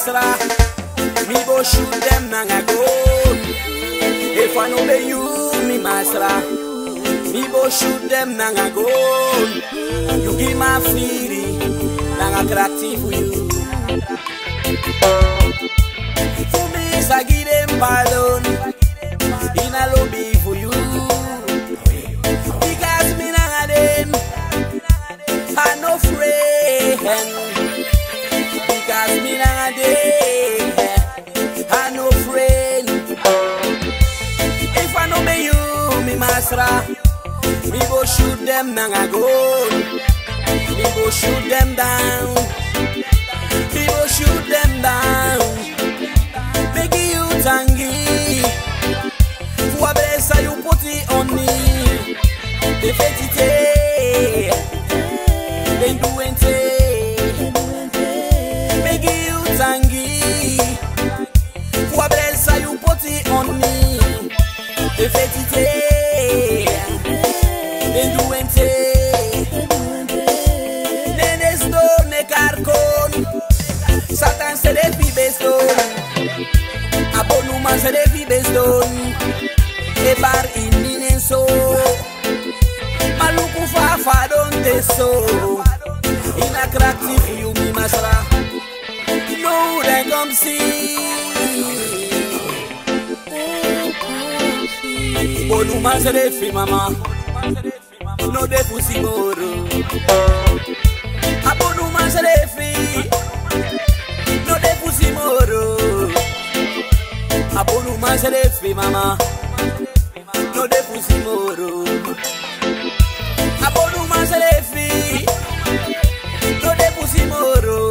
masra. Me go shoot them nanga go. If I know be you, me masra. Me go shoot them nanga go. You give my feeling, nanga attractive for you. For me, I give them pardon. In a lobby for you. Because me nanga them. I no friend Because me nah dey I no friend If I no be you, me masra Me go shoot them nanga goal Me go shoot them down Me go shoot them down Make you tangy Kwa blessa you put it on me The fetite Then do it Make you tangy Kwa blessa you put it on me The fetite Then do it Nenes do ne carcon Satan se de fi beston Abonuma se de fi beston E bar in minen so Maluku fa fa don te so In a crack you me masra No they come see Bonuma se de fi mama No de pussy moro Abonuma se de fi No de pussy moro Abonuma se de fi mama No de pussy moro Abonuma se de fi No de pussy moro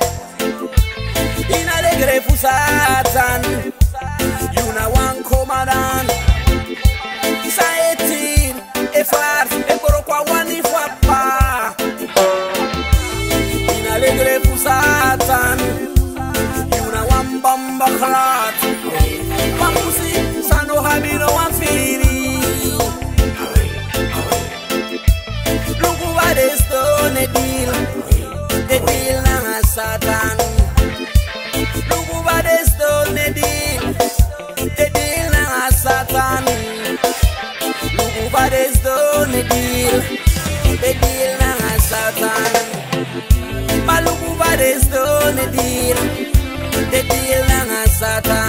In alegre fusatan You na one commandant Isa etin E far E koro kwa wani fwapa In alegre fusatan You na one bomba krat Pamusi Sano habino one fili Look what is done a deal The deal na satan Look what is done a deal The deal na satan Look what is done a deal The deal na satan But look what is done a deal The deal na satan